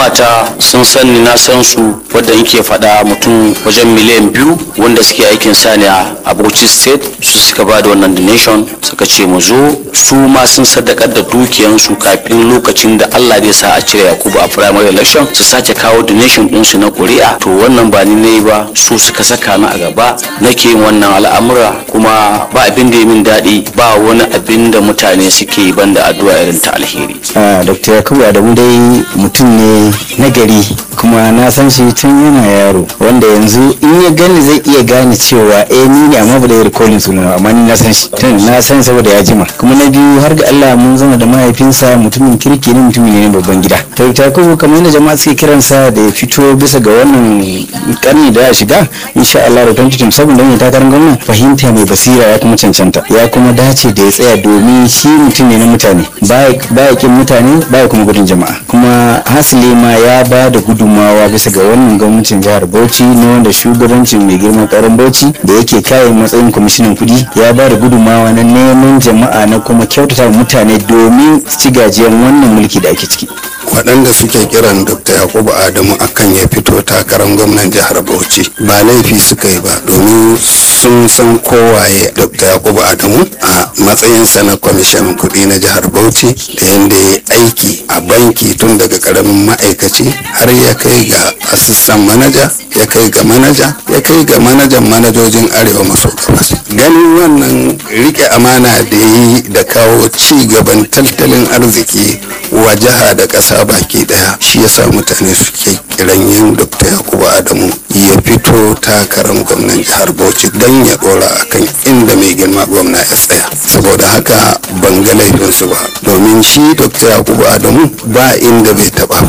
al'umma ta sun sani na san su wadda yake faɗa mutum wajen miliyan biyu wanda suke aikin sani a Bauchi state su suka ba da wannan donation suka ce mu zo su ma sun sadakar da dukiyansu kafin lokacin da Allah zai sa a cire Yakubu a primary election su sake kawo donation ɗinsu na kuri'a to wannan ba ni ne ba su suka saka ni a gaba nake yin wannan al'amura kuma ba abin da ya min daɗi ba wani abin da mutane suke yi banda addu'a irin ta alheri. Dr. Yakubu Adamu dai mutum ne na gari kuma na san shi tun yana yaro wanda yanzu in ya gani zai iya gane cewa eh ni ne amma ba da recalling sunan amma ni na san shi tun na san saboda ya jima kuma na biyu har ga Allah mun zama da mahaifinsa mutumin kirki ne mutumin ne babban gida to ta kuma kamar yadda jama'a suke kiransa da ya fito bisa ga wannan karni da ya shiga insha Allah da 2027 don ya takarar gwamna fahimta mai basira ya kuma cancanta ya kuma dace da ya tsaya domin shi mutum ne na mutane baya kin mutane baya kuma gudun jama'a kuma hasili ma ya ba da gudunmawa bisa ga wannan gwamnatin jihar Bauchi na wanda shugabancin mai girman karin Bauchi da yake kayan matsayin kwamishinan kudi ya ba da gudunmawa na neman jama'a na kuma kyautata mutane domin ci gajiyan wannan mulki da ake ciki waɗanda suke kiran dr yakubu adamu akan ya fito takarar gwamnan jihar bauchi ba laifi suka yi ba domin sun san kowaye dr yakubu adamu a matsayinsa na kwamishin kuɗi na jihar bauchi da yadda ya aiki a banki tun daga ƙaramin ma'aikaci har ya kai ga asistan manaja ya kai ga manaja ya kai ga manajan manajojin arewa maso gabas ganin wannan rike amana da yi da kawo ci gaban tattalin arziki wa jiha da ƙasa baki daya shi yasa mutane suke kiran yin dr yakubu adamu ya fito takarar gwamnan jihar bauchi don ya dora akan inda mai girma gwamna ya tsaya saboda haka ban ga laifinsu ba domin shi dr yakubu adamu ba inda bai taba ba